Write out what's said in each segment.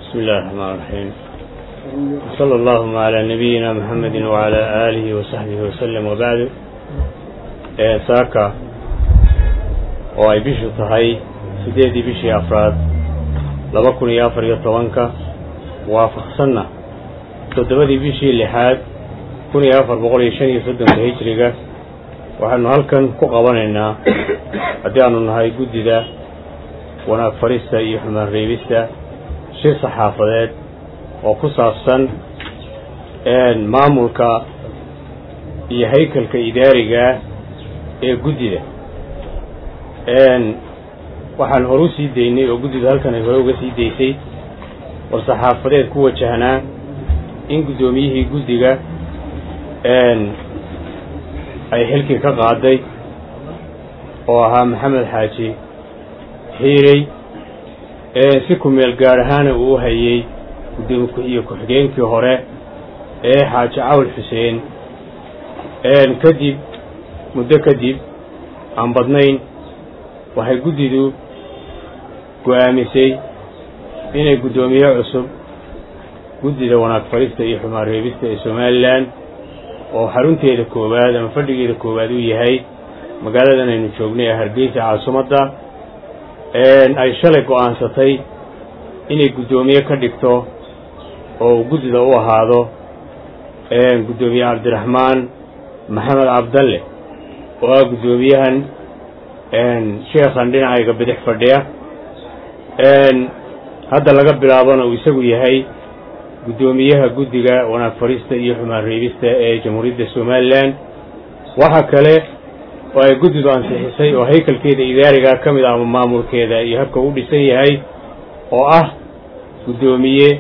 بسم الله الرحمن الرحيم صلى اللهم على نبينا محمد وعلى آله وصحبه وسلم وبعد saaka oo ay bishu tahay sideedii bishii afraad laba kun iyo afar iyo tobanka waafaqsanna toddobadii bishii lixaad kun iyo afar boqol iyo shan iyo soddonka hijriga waxaanu halkan ku qabanaynaa haddii aanu nahay guddida wanaag farista iyo xumaan reebista shir saxaafadeed oo ku saabsan maamulka iyo haykalka idaarigaa ee guddida waxaan hore u sii daynay oo guddidu halkan ay hore uga sii daysay war saxaafadeed ku wajahnaa in guddoomiyihii guddiga ay xilkii ka qaaday oo ahaa maxamed xaaji xiirey si ku-meel gaar ahaana uu hayey guddoomi iyo ku-xigeenkii hore ee xaaji cawl xuseen kadib muddo kadib aan badnayn waxay guddidu go'aamisay inay guddoomiye cusub guddida wanaag farista iyo xumaan reebista ee somalilan oo xarunteeda koowaad ama fadhigeeda koowaad uu yahay magaaladan aynu joognay ee hargeysa caasimadda ay shalay go'aansatay inay guddoomiye ka dhigto oo uu guddida u ahaado guddoomiye cabdiraxmaan maxamed cabdalle oo ah guddoomiyahan sheekhan dhinacayga bidix fadhiya hadda laga bilaabona uu isagu yahay guddoomiyaha guddiga wanaag farista iyo xumaan reebista ee jamhuuriyadda somalilan waxa kale oo ay guddidu ansixisay oo haykalkeeda idaarigaa ka mid ah ama maamulkeeda iyo habka u dhisan yahay oo ah guddoomiye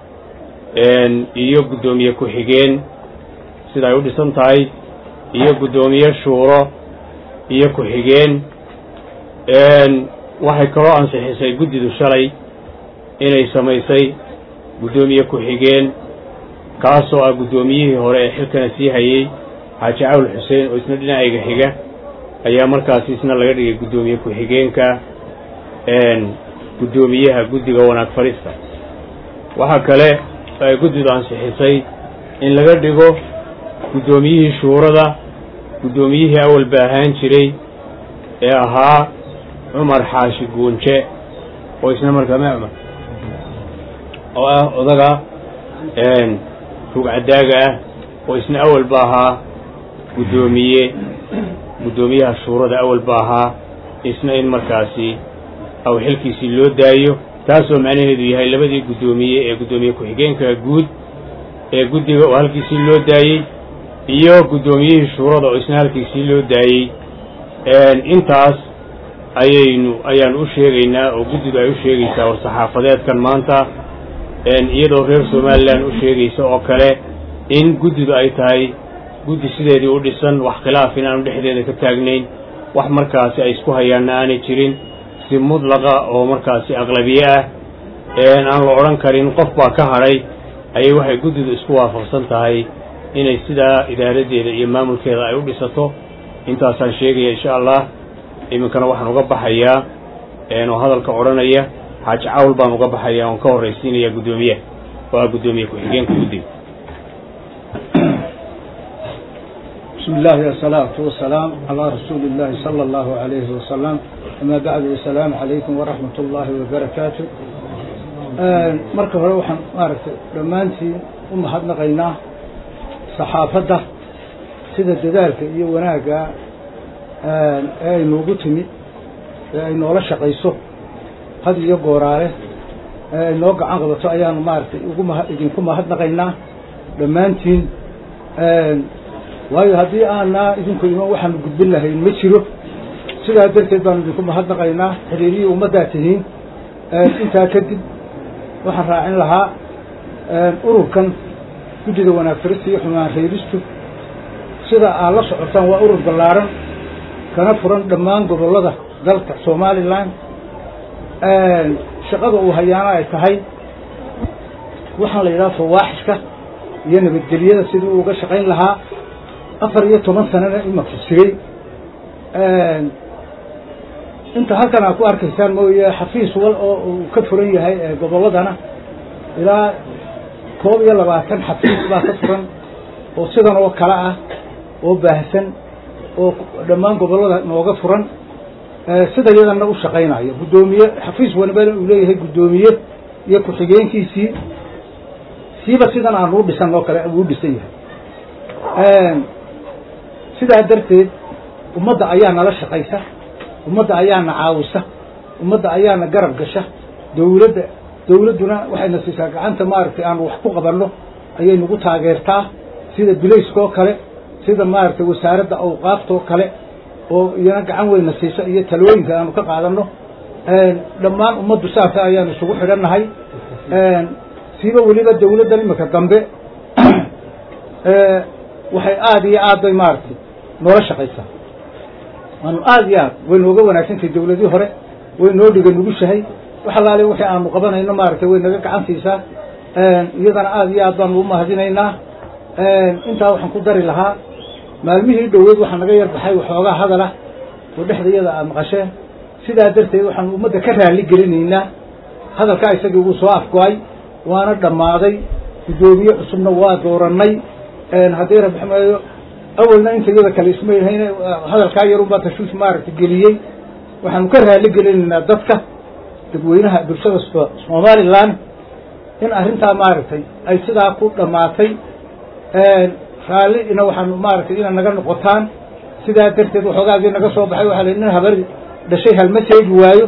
iyo guddoomiye ku-xigeen sida ay u dhisan tahay iyo guddoomiye shuuro iyo ku-xigeen waxay kaloo ansixisay guddidu shalay inay samaysay guddoomiye ku-xigeen kaasoo ah guddoomiyihii hore ee xilkana sii hayey xaaji cawl xuseen oo isna dhinacayga xiga ayaa markaasi isna laga dhigay guddoomiye ku-xigeenka guddoomiyaha guddiga wanaag farista waxaa kale oo ay guddidu ansixisay in laga dhigo guddoomiyihii shuurada guddoomiyihii awalba ahaan jiray ee ahaa cumar xaashi guunje oo isna markaa ma cumar oo ah odaga rugcadaaga ah oo isna awalba ahaa guddoomiye guddoomiyaha shuurada awalba ahaa isna in markaasi aw xilkiisii loo daayo taasoo macnaheedu yahay labadii guddoomiye ee guddoomiye ku-xigeenka guud ee guddiga oo halkiisii loo daayey iyo guddoomiyihii shuurada oo isna halkiisii loo daayey intaas ayaynu ayaanu u sheegaynaa oo guddidu ay u sheegaysaa war saxaafadeedkan maanta iyadoo reer somalilan u sheegaysa oo kale in guddidu ay tahay guddi sideedii u dhisan wax khilaaf in aanu dhexdeeda ka taagnayn wax markaasi ay isku hayaanna aanay jirin si mudlaqa oo markaasi aqlabiye ah aan la odhan karin qof baa ka hadhay ayay waxay guddidu isku waafaqsan tahay inay sidaa idaaradeeda iyo maamulkeeda ay u dhisato intaasaan sheegaya insha allah iminkana waxaan uga baxayaa oo hadalka odhanaya xaaji cawl baan uga baxaya oon ka horraysiinaya guddoomiyaha oo ah guddoomiye ku-xigeenka guddiga بسم الله والصلاة والسلام على رسول الله صلى الله عليه وسلم أما بعد السلام عليكم ورحمة الله وبركاته marka hore waxaan maaragtay dhammaantiin u mahadnaqaynaa saxaafadda sida dadaalka iyo wanaagga ee ay noogu timi ee ay noola shaqayso had iyo gooraale ee ay noo gacan qabato ayaanu maaragtay ugu ma idinku mahadnaqaynaa dhammaantiin waayo haddii aanaa idinku iman waxaanu gudbin lahayn ma jiro sidaa darteed baanu idinku mahadnaqaynaa xiriirihii ummaddaa tihiin intaa kadib waxaan raacin lahaa ururkan guddida wanaag farista iyo xumaan reebistu sida aad la socotaan waa urur ballaaran kana furan dhammaan gobollada dalka somalilan shaqada uu hayaana ay tahay waxaan la yidhaha fawaaxishka iyo nabadgelyada sidii uu uga shaqayn lahaa afar iyo toban sanana imaka jiray inta halkan aad ku arkaysaan mooye xafiis wal oo uu ka furan yahay gobolladana ilaa koob iyo labaatan xafiis baa ka furan oo sidan oo kale ah oo baahsan oo dhammaan gobollada nooga furan sida yadana u shaqaynayo guddoomiye xafiis wanibana uu leeyahay guddoomiye iyo ku-xigeenkiisii siiba sidan aan uu dhisan oo kale uu dhisan yahay sidaa darteed ummadda ayaa nala shaqaysa ummadda ayaana caawisa ummadda ayaana garab gasha dawladda dawladduna waxayna siisaa gacanta maaragtay aan wax ku qabanno ayay nagu taageertaa sida bilayska oo kale sida maaragtay wasaaradda awqaafta oo kale oo iyana gacan weyna siisa iyo talooyinka aanu ka qaadanno dhammaan ummaddu saasa ayaanu isugu xidhannahay siiba weliba dawladdan imika dambe waxay aada iyo aad bay maaragtay noola shaqaysaa waanu aada iyo aad way nooga wanaagsantahay dawladii hore way noo dhiga nugushahay wax allaale wixii aanu qabanayno maaragtay way naga gacan siisaa iyadana aada iyo aad baanu u mahadinaynaa intaa waxaan ku dari lahaa maalmihii dhoweed waxaa naga yar baxay waxoogaa hadalah oo dhexda iyada aad maqasheen sidaa darteed waxaanu ummadda ka raali gelinaynaa hadalkaa isagii wuu soo afgo-ay waana dhammaaday guddoomiye cusubna waa doorannay haddii rabxmeeyo awalna inta iyada kale isma yahayn hadalkaa yarunbaa tashuush maaragta geliyey waxaanu ka raali gelinaynaa dadka dadweynaha bulshada somalilan in arrintaa maaragtay ay sidaa ku dhammaatay raallina waxaanu maaragtay ina naga noqotaan sidaa darteed waxoogaagii naga soo baxay waxaa la nin habar dhashay halma seegi waayo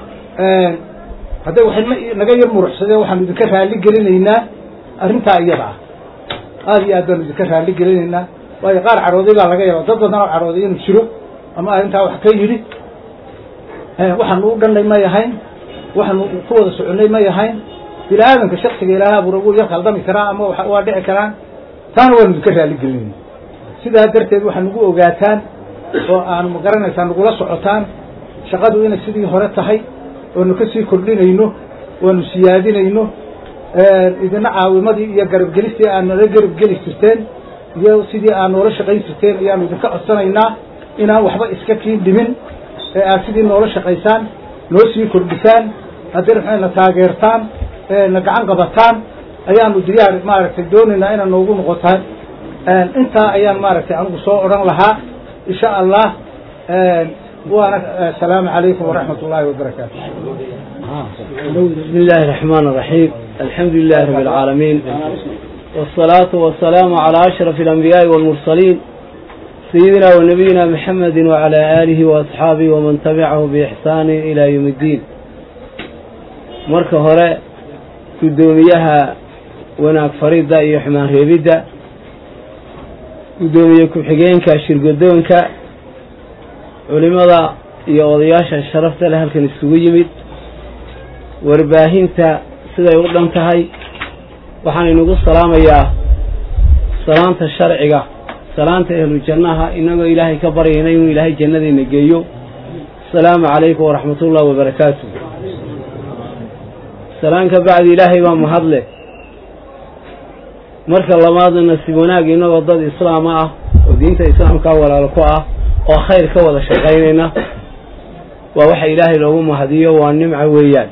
hadday waxay naga yar muruxsadeen waxaanu idinka raali gelinaynaa arrintaa iyada ah aada iyo aad baanu idinka raali gelinaynaa waayo qaar cadhooday baa laga yaaba dad badan oo cadhooday inuu jiro ama arrintaa wax ka yidhi waxaanu u dhannay may ahayn waxaanu ku wada soconnay may ahayn bini aadamka shaksiga ilaahay abuura wuu yar khaldami karaa ama waa dhici karaan taana waanu idinka raali gelinayna sidaa darteed waxaa nagu ogaataan oo aan magaranaysaa nagula socotaan shaqadu inay sidii hore tahay oonu ka sii kordhinayno waanu siyaadinayno idina caawimadii iyo garabgelistii aad nala garabgeli jirteen iyo sidii aad noola shaqayn jirteen ayaanu idinka codsanaynaa inaan waxba iska kiin dhimin ee aad sidii noola shaqaysaan noo sii kordhisaan haddii maxayna taageertaan na gacan qabataan ayaanu diyaar maaragtay doonaynaa inaad noogu noqotaan intaa ayaan maaragtay anigu soo odhan lahaa insha allah waana asalaamu calaykum waraxmat ullaahi wabarakaatu بسم الله الرحمن الرحيم الحمد لله رب العالمين والصلاة والسلام على أشرف الأنبياء والمرسلين سيدنا ونبينا محمد وعلى آله وأصحابه ومن تبعه بإحسان إلى يوم الدين مركة هراء قدوميها وناك فريدة يحمان ريبدة قدومية كبحقينك شرقدونك علماء iyo odayaasha sharafta leh halkan isugu yimid warbaahinta siday u dhan tahay waxaan inagu salaamayaa salaanta sharciga salaanta ahlu jannaha inagoo ilaahay ka baryayna inuu ilaahay jannadiina geeyo asalaamu calaykum waraxmatullahi wabarakaatu salaan ka bacdi ilaahay baa mahadle marka labaadna nasiib wanaag inagoo dad islaama ah oo diinta islaamkaa walaalo ku ah oo khayr ka wada shaqaynayna waa waxa ilaahay loogu mahadiyo waa nimca weeyaan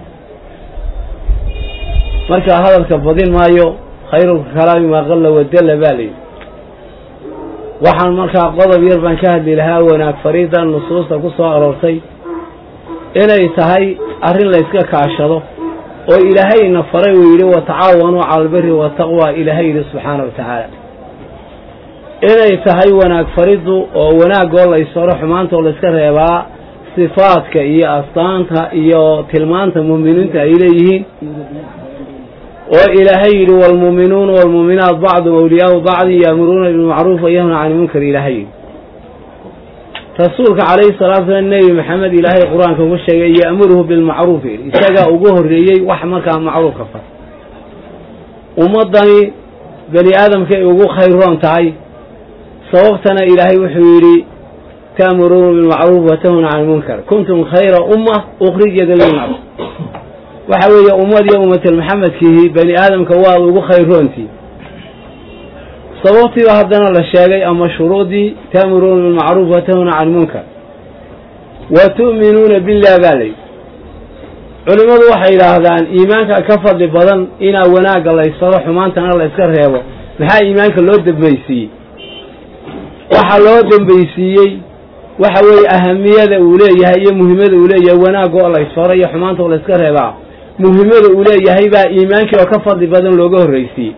markaa hadalka badin maayo khayrulka kalaami maa qalla wadalla baa layidhi waxaan markaa qodob yar baan ka hadli lahaa wanaag fariidan nusuusta ku soo aroortay inay tahay arrin layska kaashado oo ilaahayna faray uu yidhi watacaawanuu cala albiri wataqwa ilaahay yidhi subxaana wa tacaala inay tahay wanaag fariddu oo wanaagoo laysfaro xumaanta oo layska reebaa sifaadka iyo astaanta iyo tilmaanta muuminiinta ay leeyihiin oo ilaahay yidhi waalmuuminuuna waalmuuminaat bacdum awliyaau bacdi yaamuruuna bilmacruuf wayanhuna cani munkar ilaahay yidhi rasuulka calayhi salatu slam nebi maxamed ilaahay qur-aanka ugu sheegay ya'muruhu bilmacruuf yidhi isagaa ugu horreeyey wax markaa macruufka far ummaddani bani aadamkay ugu khayroon tahay sababtana ilaahay wuxuu yidhi ta'muruuna bilmacruuf watahuna cani munkar kuntum khayra umma ukhrijat linnaas waxa weeye ummad iyo ummatal maxamedkiihi bani aadamka waad ugu khayroontii sababtiiba haddana la sheegay ama shuruudii ta'muruuna bilmacruuf watahuna cani munkar wa tu'minuuna billah baa layidhi culimmadu waxay yidhaahdaan iimaanka ka fadli badan inaa wanaagga la ysfaro xumaantana la yska reebo maxaa iimaanka loo dambaysiiyey waxaa loo dambaysiiyey waxa weeye ahamiyada uu leeyahay iyo muhiimada uu leeyahay wanaagga oo la ysfaro iyo xumaanta oo la yska reebaa muhiimada uu leeyahay baa iimaankii oo ka fadli badan looga horraysiiyey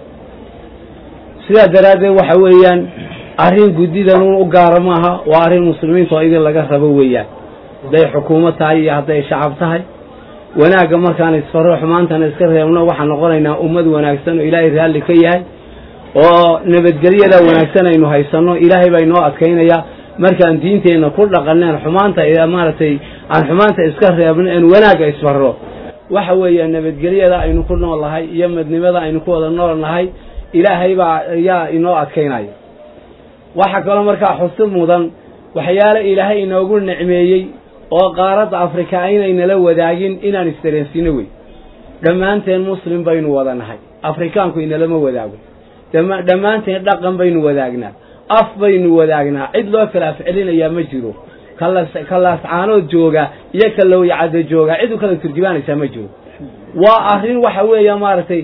sidaa daraaddeed waxa weeyaan arrin guddidan un u gaara maaha waa arrin muslimiinta oo idin laga rabo weeyaan hadday xukuumad tahay iyo hadday shacab tahay wanaagga markaan isfaro xumaantana iska reebno waxaan noqonaynaa ummad wanaagsan oo ilaahay raalli ka yahay oo nabadgelyada wanaagsan aynu haysanno ilaahay baa inoo adkaynayaa markaan diinteenna ku dhaqaneen xumaanta maaragtay aan xumaanta iska reebno en wanaagga isfarro waxa weeye nabadgelyada aynu ku nool nahay iyo midnimada aynu ku wada nool nahay ilaahay baa ayaa inoo adkaynaya waxaa kaloo markaa xusid mudan waxyaale ilaahay inoogu nicmeeyey oo qaaradda afrika aynaynala wadaagin inaan isdareensiino wey dhammaanteen muslim baynu wada nahay afrikaanku inalama wadaago dhammaanteen dhaqan baynu wadaagnaa af baynu wadaagnaa cid loo kala afcelinayaa ma jiro kalaascaanood jooga iyo kalowyacadda jooga cid u kala turjumaanaysaa ma jiro waa arrin waxa weeya maaragtay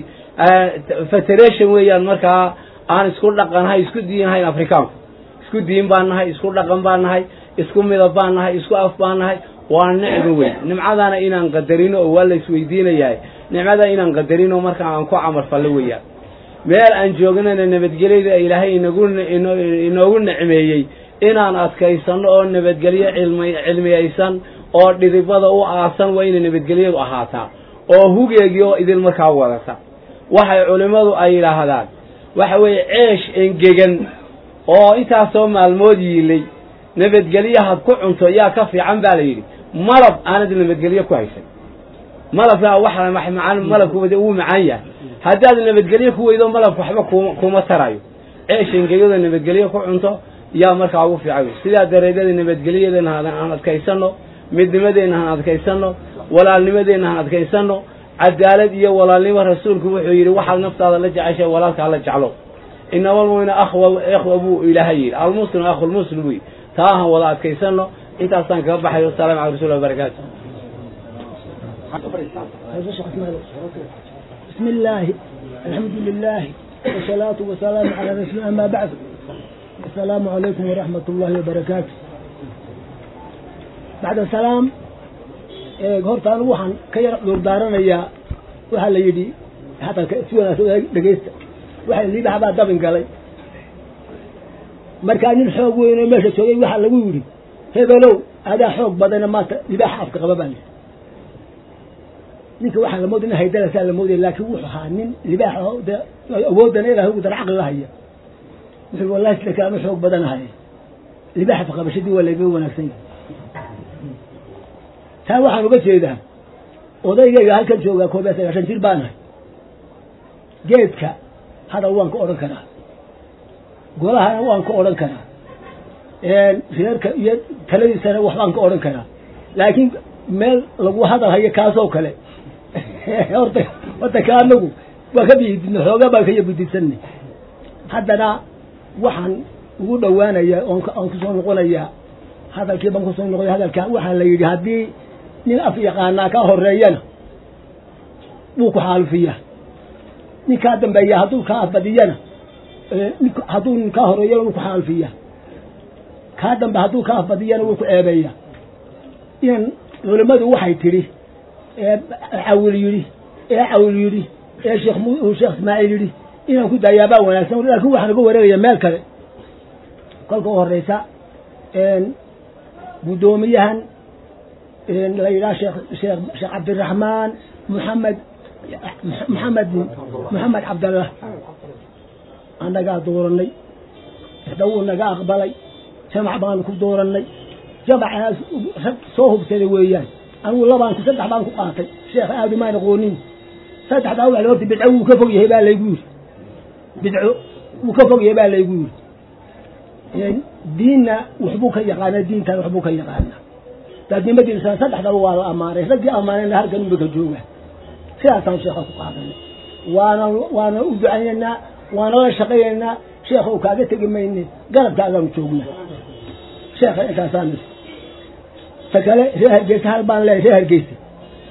federation weeyaan markaa aan isku dhaqannahay isku diinhayn afrikaanku isku diin baan nahay isku dhaqan baan nahay isku midab baan nahay isku af baan nahay waa nicmo weyn nimcadaana inaan qadarino oo waa la isweydiinayahay nicmada inaan qadarino marka aan ku camal fallo weeyaan meel aan joognana nabadgelyada ilaahay inagu inoogu nicmeeyey inaan adkaysanno oo nabadgelyo cilmi cilmiyaysan oo dhidibada u aasan waa inay nabadgelyadu ahaataa oo hugeegii oo idin markaa wadata waxay culimmadu ay yidhaahdaan waxa weeye ceesh engegan oo intaasoo maalmood yiilay nabadgelyahaad ku cunto yaa ka fiican baa la yidhi malab aanad nabadgelyo ku haysan malabkaa waxa macaan malabku wuu macaan yahay haddaad nabadgelyo ku weydo malabku waxba kuma kuma tarayo ceesh engegyada nabadgelyo ku cunto yaa markaa ugu fiican sidaa dareedyada nabadgelyadeena aan adkaysanno midnimadeenna han adkaysanno walaalnimadeenna han adkaysanno cadaalad iyo walaalnimo rasuulku wuxuu yidhi waxaad naftaada la jeceshay walaalkaa la jeclo inama almu'mina akhwa ikhwa buu ilaahay yidhi almuslimu akhulmuslim buu yidhi taa han wada adkaysanno intaasaan kaga baxayo wasalaamu cala rasuuli wabarakaatu بسم الله الحمد لله والصلاة والسلام على رسول الله أما بعد السلام عليكم ورحمة الله وبركاته بعد السلام horta anigu waxaan ka yar dhurdaaranayaa waxaa la yidhi hataa si wanaagsan dhegeysta waxa liibaha baa dabin galay markaa nin xoog weyn oo meesha joogay waxaa lagu yidhi hebelow adaa xoog badana maanta libaaxa afka qaba baa yidhi ninka waxaa la moodaya in haydalasaa la moodaya laakiin wuxuu ahaa nin libaaxa de awoodana ilahay ugu dara caqliga haya wuxuu wallahi sida kale anu xoog badanahay libaaxa afqabashadii waa layga wanaagsan yahay taa waxaan uga jeedaa odaygayga halkan joogaa koob iyo sagaashan jir baanahay geedka hadal waan ka odhan karaa golahana waan ka odhan karaa reerka iyo taladiisana waxbaan ka odhan karaa laakiin meel lagu hadal hayo kaasoo kale horta horta ka anagu waa ka biyididna xoogaa baan ka yabudidsanay haddana waxaan ugu dhowaanayaa oon aan kusoo noqonayaa hadalkii baan kusoo noqoya hadalka waxaa la yidhi haddii nin af yaqaanaa ka horeeyana wuu ku xaalufiyaa ninkaa dambeeya hadduu kaa afbadiyana hadduu nin kaa horeeyana wuu ku xaalufiyaa kaa dambe hadduu kaa afbadiyana wuu ku ceebeeyaa inan culimmadu waxay tidhi ee cawil yidhi ee cawil yidhi ee sheekh sheekh ismaaciil yidhi inaan ku daayaabaa wanaagsan laakiin waxaan uga wareegaya meel kale kolka u horeysa guddoomiyahan la yidhaha sheekh sheekh sheekh cabdiraxmaan maxamed maxamed maxamed cabdallah annagaa dooranay ixda wuu naga aqbalay jamac baanu ku dooranay jamacaas rag soo hubsaday weeyaan anigu labaan ku saddex baan ku qaatay sheekh aadu maan aqoonin saddexdaa wax horta bidco wuu ka fog yahay baa laygu yidhi bidco wuu ka fog yahay baa laygu yidhi diinna waxbuu ka yaqaanaa diintan waxbuu ka yaqaanaa daadnimadiisa saddexdaba waa la ammaanay raggii ammaanayna halkan unba ka jooga sidaasaan sheekha ku qaadanay waana waana u ducaynaynaa waana la shaqaynaynaa sheekha u kaaga tegi mayne garabkaagaanu joognaa sheekha intaasaan ta kale reer hargeysa hal baan leeyahay reer hargeysa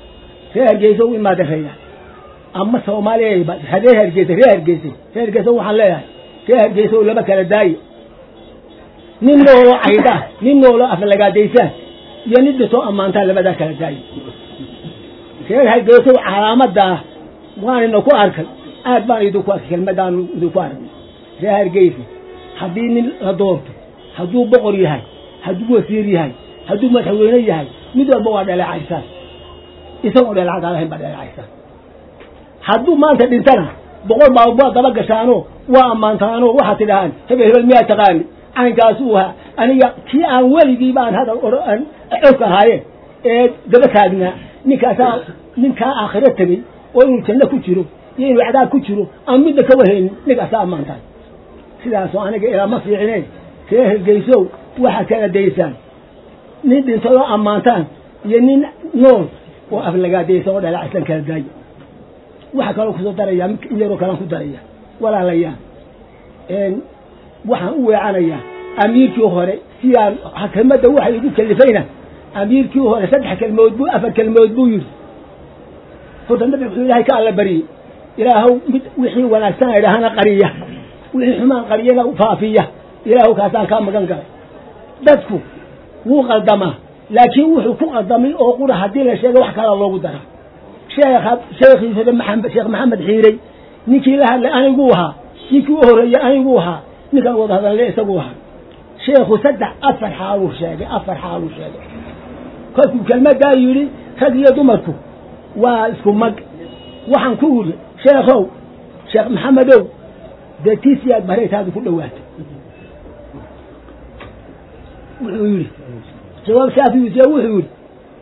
reer hargeysa u imaada reeya ama soomaaliya hadee hargeysa reer hargeysa reer hargeysa waxaan leeyahay reer hargeysa oo laba kala daaye nin nooloo cayda nin nooloo aflagaadaysaan iyo nin dhintoo ammaantaan labadaa kala daaye reer hargeysa calaamadaa waanina ku arkay aad baan idinku arkay kelmadaanu idinku arkay reer hargeysa haddii nin la doorto hadduu boqor yahay hadduu wasiir yahay hadduu madaxweyne yahay mid walba waa dhaleecaysaan isagoo dhaleecad lahayn baa dhaleecaysaan hadduu maanta dhintana boqol baa waa daba gashaano waa ammaantaano waxaad tidhahaan hebel hebel miyaa taqaani caynkaasuu ahaa aniga kii aan weligii baan hadal aan codka ahaayeen ee daba taagnaa ninkaasaa ninkaa aakhiro tegey oo inuu janno ku jiro iyo inuu cadaab ku jiro aan midna ka wahaynin ninkaasaa ammaantaan sidaasoo aniga ilaa ma fiicine ree hergeysow waxaad kala daysaan nin dhintay oo ammaantaan iyo nin nool oo aflagaadaysa oo dhaleecaysan kala daayo waxaa kaloo kusoo daraya in yaroo kalaan ku daraya walaalayaal waxaan u weecanayaa amiirkii hore sidaan kelmadda waxay igu kalifayna amiirkii hore saddex kelmood buu afar kelmood buu yidhi horta nabi wuxuu ilaahay ka alla bariyey ilaahow mid wixii wanaagsan idhaahana qariya wixii xumaan qariyana faafiya ilaahow kaasaan kaa magan galay dadku wuu qaldamaa laakiin wuxuu ku qaldamay oo qura haddii la sheega wax kala loogu dara sheekha sheekhiisada maxamed sheekh maxamed xiirey ninkii la hadlay aniguu ahaa ninkii u horreeyey aniguu ahaa ninkaan wada hadalle isaguu ahaa sheekhu saddex afar xaaluu sheegay afar xaaluu sheegay kolkuu kelmadaa yidhi rag iyo dumarku waa isku mag waxaan ku uri sheekhow sheekh maxamedow dee tiisiyaad baraytaadu ku dhowaatay wuxuu yidhi jawaab shaafiise wuxuu yidhi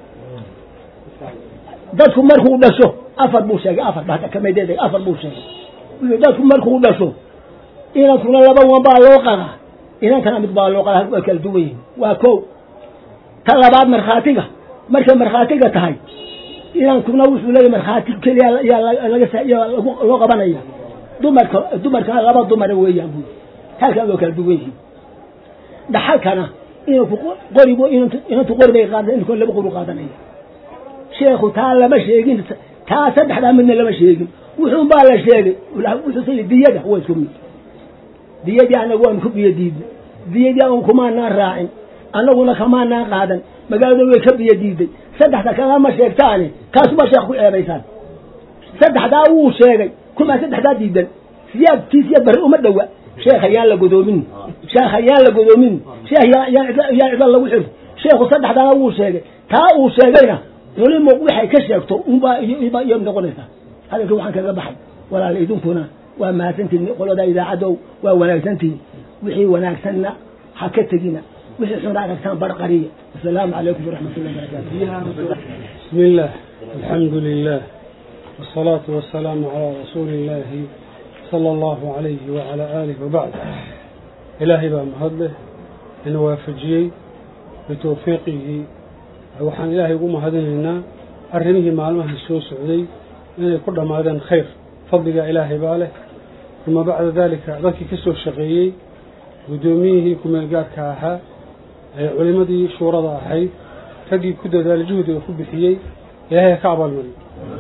dadku markuu dhasho afar buu sheegay afar baa kamadeed afar buu sheegay wuxuu dadku markuu dhasho inankuna laba wan baa loo qadaa inankana mid baa loo qadaa waa kala duwan yihin waa ko ta labaad markhaatiga markay markhaatiga tahay inankuna wuxuu leeyahy markhaati keliya yaa loo qabanaya dumarka dumarkana laba dumara weeyaan buu halkaa waa kala duwan yihin dhaxalkana inanku qoribu inantu qori bay qaada inanku laba qori qaadanaya sheekhu taa lama sheegin taa saddexdaa midna lama sheegin wuxuun baa la sheegay wuxuuse diyada waa isku mid diyadii anagu waanu ku biyo diidnay diyadii an kumaanaan raacin annaguna kamaanaan qaadan magaalada way ka biyo diiday saddexda kalama sheegtaane kaasubaa sheekh ku ceebaysaan saddexdaa wuu sheegay kumaa saddexdaa diidan siyaad kii siyaad barre uma dhowa sheekha yaan la godoomin sheekha yaan la godoomin sheekh yaan cidla lagu xir sheekhu saddexdaana wuu sheegay taa uu sheegayna culimo waxay ka sheegto unbaa iyo noqonaysaa hadalkii waxaan kaga baxay walaala idinkuna waa mahadsantihin qolada idaacadow waa wanaagsantihin wixii wanaagsanna ha ka tegina wixii xuna aragtaan barqariya asalaamu calaykum waraxmat ullahi barakatu بسم الله الحمد لله والصلاة والسلام على رسول الله صلى الله عليه وعلى آله وبعد إلهي بقى مهده إن وافجيي بتوفيقه وحان إلهي قوم هدننا أرمه معلومة السوء سعودي إن يكون ماذا خير فضل إلهي باله ثم بعد ذلك ذلك كسو الشقيي قدوميه كما يقال كاها علمدي شورة أحيث raggii ku dadaala juhdiga ku bixiyey ilaahay ka abaalmariyo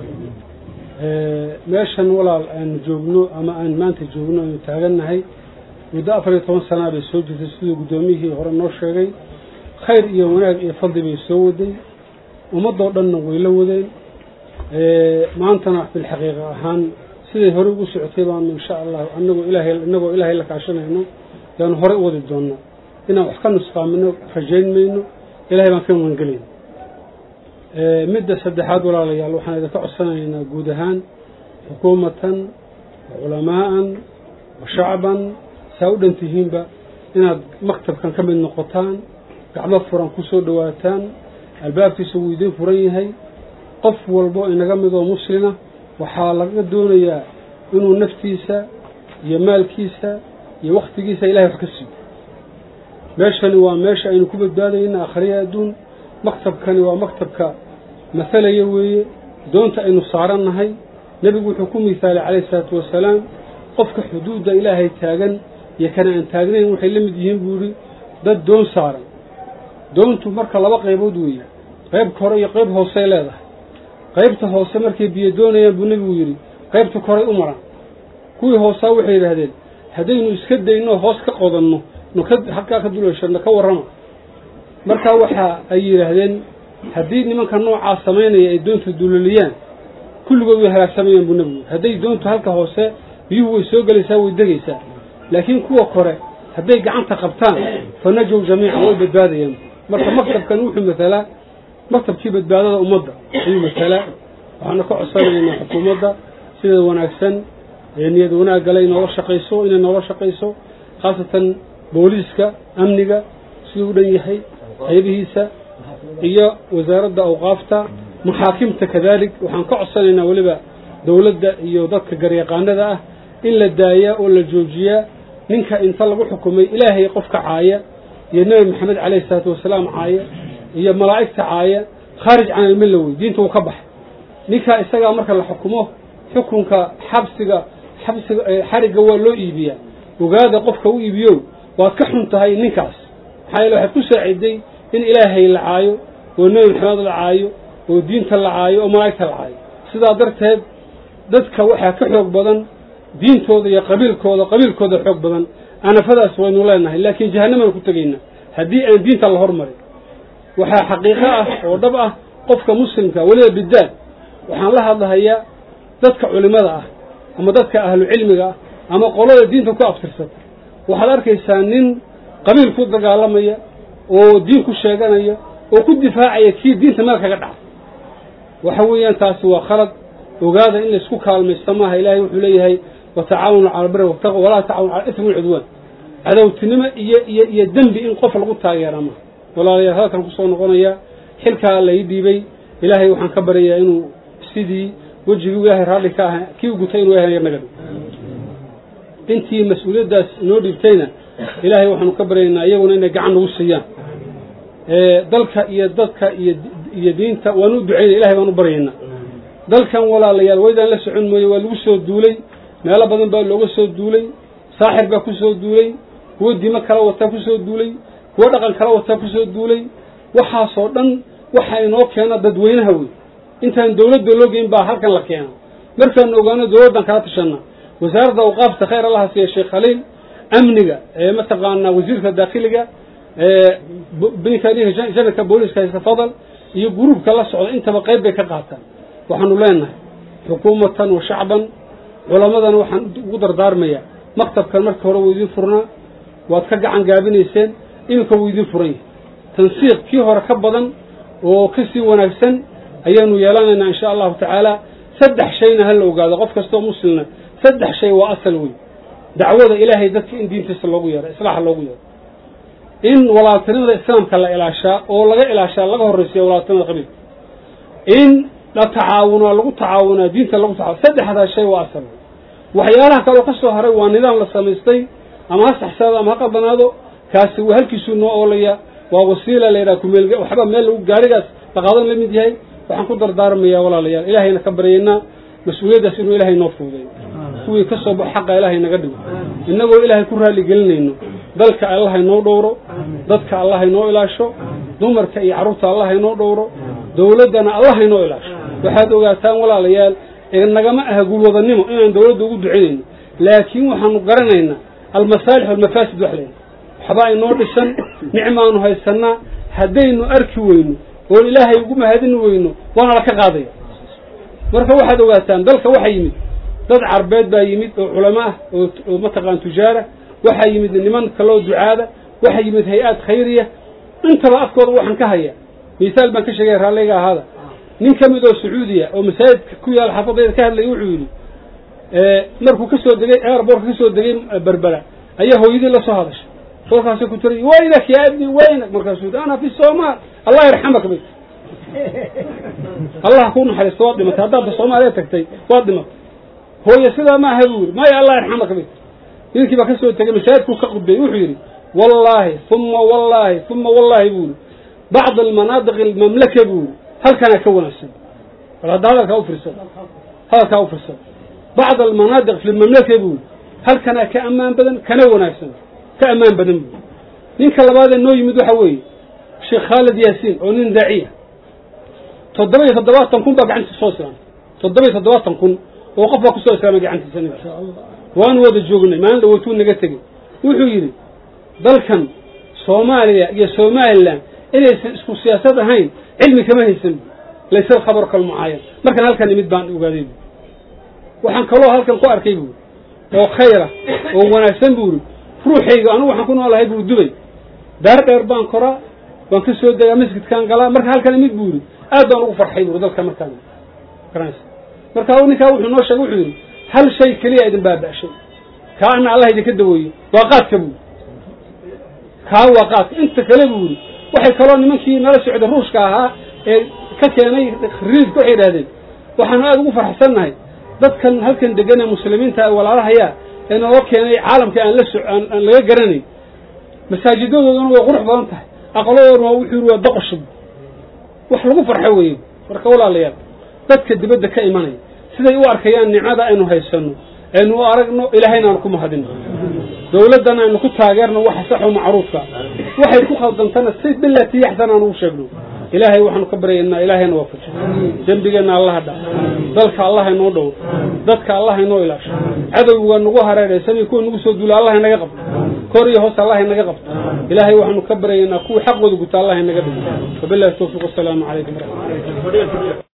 meeshan walaal aanu joogno ama aan maanta joogno aynu taagannahay muddo afar iyo toban sanaa bay soo jirtay siduu guddoomiyihii hore noo sheegay khayr iyo wanaag iyo fadli bay soo waday ummaddoo dhanna way la wadeen maantana bilxaqiiqa ahaan siday hore ugu socotay baanu insha allahu anagoo ilaahay inagoo ilaahay la kaashanayno yaanu hore u wadi doonaa inaan wax ka nusqaamino rajayn mayno ilahay baan ka magangelayna midda saddexaad walaalayaal waxaan idinka codsanaynaa guud ahaan xukuumatan wa culamaa'an wa shacban saa u dhan tihiinba inaad maktabkan ka mid noqotaan gacmo furan ku soo dhowaataan albaabkiisa wuu idiin furan yahay qof walbo inaga midoo muslima waxaa laga doonayaa inuu naftiisa iyo maalkiisa iyo wakhtigiisa ilahay wax ka siiyo meeshani waa meesha aynu ku badbaadayna akhriya adduun maktabkani waa maktabka masalaya weeye doonta aynu saarannahay nebigu wuxuu ku misaalay calayhi isalaatu wasalaam qofka xuduudda ilaahay taagan iyo kana aan taagnayn waxay la mid yihiin buu yidhi dad doon saaran doontu marka laba qaybood weeye qayb kore iyo qayb hoosey leedahay qaybta hoose markay biyo doonayaan buu nebigu yidhi qaybta koray u maraan kuwii hoosaa waxay yidhaahdeen haddaynu iska dayno hoos ka qodanno no ka halkaa ka duleeshano ka warrama markaa waxa ay yidhaahdeen haddii nimanka noocaa samaynaya ay doonta duloliyaan kulligood way halaagsamayaan buu nebigu hadday doontu halka hoose biyuhu way soo gelaysaa way degaysaa laakiin kuwa kore hadday gacanta qabtaan fa najow jamiican way badbaadayaan marka maktabkan wuxuu matalaa maktabkii badbaadada ummadda ayuu matalaa waxaana ka codsanaynaa xukuumadda sida wanaagsan ee niyad wanaaggale inoola shaqayso inay noola shaqayso khaasatan booliiska amniga siduu u dhan yahay qaybihiisa iyo wasaaradda awqaafta maxaakimta kadalik waxaan ka codsanaynaa weliba dowladda iyo dadka garyaqaanada ah in la daayaa oo la joojiyaa ninka inta lagu xukumay ilaahay qofka caaya iyo nebi maxamed calayhi isalaatu wasalaam caaya iyo malaa'igta caaya khaarij can almilla wey diinta uu ka baxay ninkaa isagaa marka la xukumo xukunka xabsiga xabsiga xarigga waa loo iibiyaa ogaada qofka u iibiyow waad ka xun tahay ninkaas maxaa yeele waxaad ku saaciday in ilaahay la caayo oo nebi maxamed la caayo oo diinta la caayo oo malaa'igta la caayo sidaa darteed dadka waxaa ka xoog badan diintooda iyo qabiilkooda qabiilkooda xoog badan anafadaas waynu leenahay laakiin jahannamaan ku tegaynaa haddii aan diinta la hormarin waxaa xaqiiqo ah oo dhab ah qofka muslimka weliba bidaad waxaan la hadlahayaa dadka culimada ah ama dadka ahlu cilmiga ah ama qolada diinta ku abtirsata waxaad arkaysaa nin qabiil ku dagaalamaya oo diin ku sheeganaya oo ku difaacaya kii diinta meel kaga dhaca waxa weeyaan taasi waa khalad ogaada in laysku kaalmaysta maaha ilaahay wuxuu leeyahay watacaawanu cala albiri wattaqwa walaa tacaawanu cala ismi walcudwaan cadowtinimo iyo iyo iyo dembi in qof lagu taageera maaha walaalayaal hadalkan kusoo noqonaya xilkaa la ii dhiibay ilaahay waxaan ka baryayaa inuu sidii wejigii ilaahay raalli ka aha kii u gutay inuu ilahay naga dhigo intii mas-uuliyaddaas inoo dhiibtayna ilaahay waxaanu ka baryaynaa iyaguna inay gacan nagu siiyaan dalka iyo dadka iyo iyo diinta waanu u ducaynaya ilahay baan u baryaynaa dalkan walaalayaal waydaan la socon mooye waa lagu soo duulay meelo badan baa looga soo duulay saaxir baa ku soo duulay kuwo dimo kala wataa ku soo duulay kuwo dhaqan kala wataa ku soo duulay waxaasoo dhan waxa inoo keena dadweynaha wey intaan dawladda loo geyn baa halkan la keena markaanu ogaano dawladdan kala tashanna wasaaradda awqaafta khayr allaha siiya sheekh khaliil amniga ee mataqaanaa wasiirka daakhiliga janarka booliska haysta fadal iyo gruubka la socda intaba qayb bay ka qaataan waxaanu leenahay xukuumatan wa shacban culamadana waxaan ugu dardaarmayaa maktabkan marka hore wuu idiin furnaa waad ka gacan gaabinayseen iminka wuu idiin furan yahay tansiiq kii hore ka badan oo ka sii wanaagsan ayaanu yeelanaynaa insha allahu tacaala saddex shayna ha la ogaado qof kastoo muslimna saddex shay waa asal wey dacwada ilaahay dadka in diintiisa loogu yeero islaaxa loogu yeero in walaaltinimada islaamka la ilaashaa oo laga ilaashaa laga horraysiya walaaltinimada qabiilka in la tacaawunaa lagu tacaawunaa diinta lagu tacaawun saddexdaa shay waa asal waxyaalaha kaloo ka soo haray waa nidaam la samaystay ama ha saxsaado ama ha qaldanaado kaasi waa halkiisuu noo oolaya waa wasiila la yidhaha kumeel waxba meel lagu gaarigaas la qaadan la mid yahay waxaan ku dardaarmayaa walaalayaal ilaahayna ka baryaynaa mas-uuliyaddaas inuu ilaahay noo fuudeeyo kuwii ka soo baxo xaqa ilaahay naga dhigo innagoo ilaahay ku raalli gelinayno dalka allah haynoo dhowro dadka allah haynoo ilaasho dumarka iyo carruurta allah haynoo dhowro dawladdana allah haynoo ilaasho waxaad ogaataan walaalayaal nagama aha guulwadanimo inaan dawladda ugu ducinayno laakiin waxaanu garanaynaa almasaalix walmafaasid wax leeyahay waxbaa inoo dhisan nicmaanu haysanaa haddaynu arki weyno oon ilaahay ugu mahadin weyno waana la ka qaadaya marka waxaad ogaataan dalka waxaa yimid dad carbeed baa yimid oo culamo ah oo mataqaan tujaara waxaa yimid niman kaloo ducaada waxaa yimid hay-aad khayriya intaba afkooda waxaan ka haya misaal baan ka sheegaya raalliga ahaada nin ka mid oo sacuudiya oo masaajidka ku yaala xaafadayda ka hadlaya wuxuu yidhi markuu ka soo degay airbortka ka soo degay berbera ayaa hooyadii la soo hadashay kolkaasay ku tiray waynak yaa ibni waynak markaasuu yidhi ana fi somaal allah yarxamak bay allah ku naxariisto waad dhimatay haddaadba soomaaliya tagtay waad dhimatay hooye sidaa ma aha buu yidhi maya allah yarxamak bay ninkii baa ka soo tegay masaajidkuu ka qudbay wuxuu yidhi wallaahi uma wallaahi uma wallaahi buu yidhi bacd almanaadiq almamlaka buu yidhi halkanaa ka wanaagsan bal hadda hadalkaa ufirsad hadalkaa ufirsad bacd almanaadiq fi lmamlaka buu yidhi halkanaa ka ammaan badan kana wanaagsan ka ammaan badan buu ninka labaadee noo yimid waxa weeye sheekh khaalid yaasiin oo nin daaciya toddoba iyo toddobaatan kun baa gacantiisa soo islaamay toddoba iyo toddobaatan kun oo qof baa kusoo islaamay gacantiisa nabi waanu wada joognay maalin dhaweytuu naga tegey wuxuu yidhi dalkan soomaaliya iyo somalilan inaysan isku siyaasad ahayn cilmi kama haysan laysa alkhabar kalmucaayan markan halkan imid baan ogaaday bu waxaan kaloo halkan ku arkay buuri oo khayra oo wanaagsan buuri ruuxayga anigu waxaan ku noolahay buu dubay daar dheer baan koraa waan ka soo degaa masjidkaan galaa marka halkan imid buuri aad baan ugu farxay buuri dalka markaan garanaysa marka ninkaa wuxuu noo sheegay wuxuu yidhi hal shay keliya idin baaba'shay kaa ana allah idinka daweeyo waa qaadka buuri kaa waa qaadka inta kale buuri waxay kaloo nimankii nala socda ruushka ahaa ee ka keenay riidka waxay idhahdeen waxaanu aada ugu farxsannahay dadkan halkan degan ee muslimiinta ee walaalahayaa ee naloo keenay caalamka aan la so aan aan laga garanayn masaajidadooduna way qurux badan tahay aqladooduna waa wuxuu yidhi waa doqoshub wax lagu farxo weeye marka walaalayaal dadka dibadda ka imanaya siday u arkayaan nicmada aynu haysanno aynu u aragno ilaahayna aanu ku mahadino dawladdana aynu ku taageerno waxa saxo macruufka waxay ku khaldantana si bilati yaxsan aan ugu sheegno ilaahay waxaanu ka baryaynaa ilaahayna waafajo dembigeenna allaha dha dalka allaha inoo dhow dadka allaha inoo ilaasho cadowga nagu hareeraysan kuwa nagu soo duula allaha inaga qabto kor iyo hoos allaha inaga qabto ilaahay waxaanu ka baryaynaa kuwii xaqooda guta allaha inaga dhigo wabillahi tawfiiq wasalaamu calaykum waraxmatullahi